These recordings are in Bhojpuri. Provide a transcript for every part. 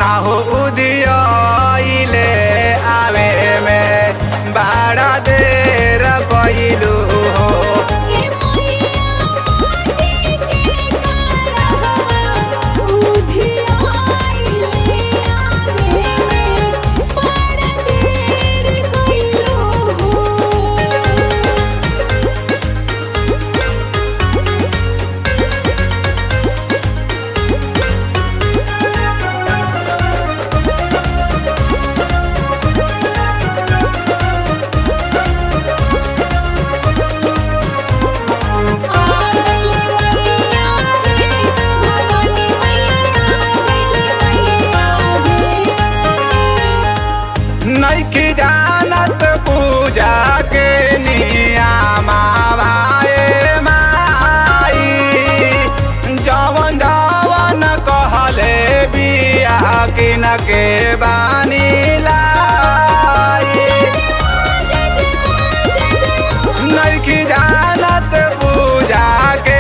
ना हो उदियले आवे में बड़ा देर कइलू हो हे मैया माटी के करहवा उधियाइले आवे में बड़ देर कइलो हो आगली मैया रे भवानी मैया आगली मैया रे नैखी जानत पूजा के नियामाए माई जवन जवन कहले बिया किन के बानी लाई नैखी जानत पूजा के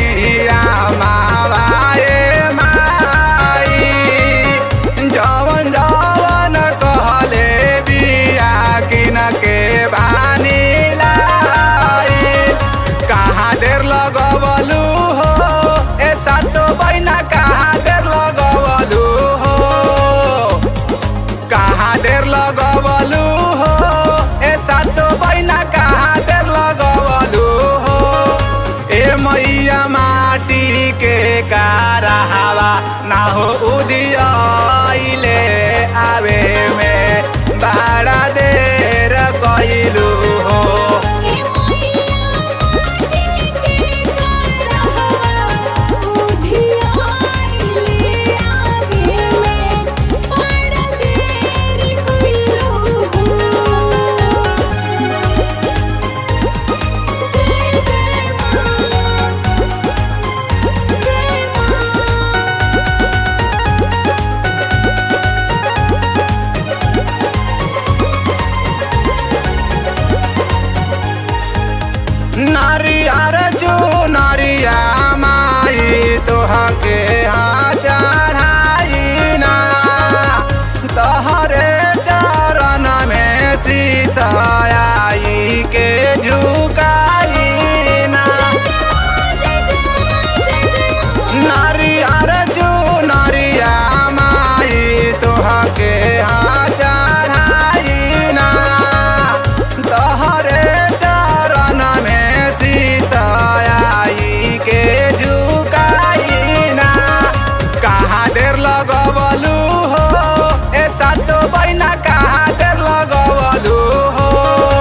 नियामाए माई जवन जवन कहले बिया किन के बानी लाई कहाँ देर लगवलू हो ए सातो बहिना कहाँ देर लगवलू हो कहाँ देर लगवलू हो ए सातो बहिना कहाँ देर लगवलू हो ए मैया माटी के कारहवा ना हो उदियले आवे में बड़ा देर कइलू हो हे मैया माटी के करहवा उधियाइले आवे में बड़ देर कइलो हो जय जय मां जय मां नारियर जो नारिया माई तोहा के हाँ चढ़ाई ना तोहरे चरण में शीशाई के झुकाई ना नारियर जो नारिया माई तोहा के हाँ चढ़ाई ना तोहरे चरण में शीशाई के झुकाई ना कहाँ देर लगवलू हो ए सातो बहिना कहाँ देर लगवलू हो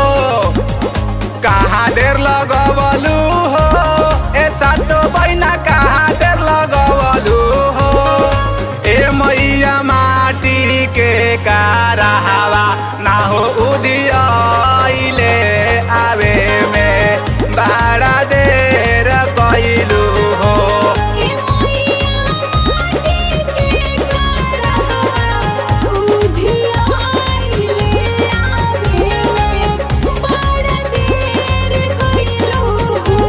कहाँ देर लगवलू हो ए सातो बहिना कहाँ देर लगवलू हो ए मैया माटी के कारहवा ना हो उदियले आवे में बड़ा देर कइलू हो हे मैया माटी के करहवा उधियाइले आवे में बड़ देर कइलो हो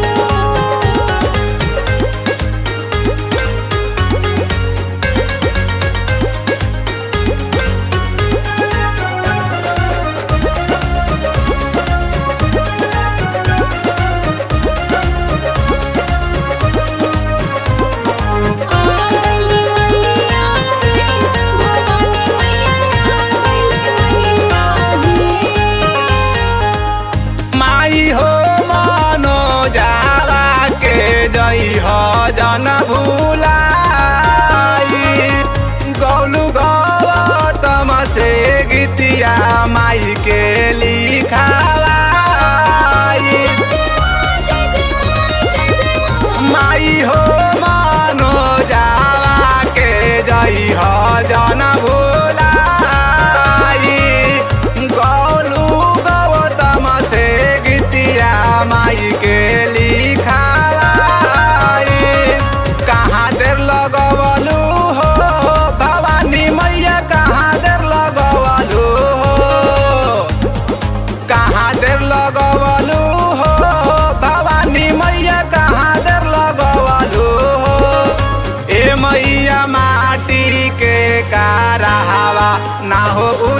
ना हो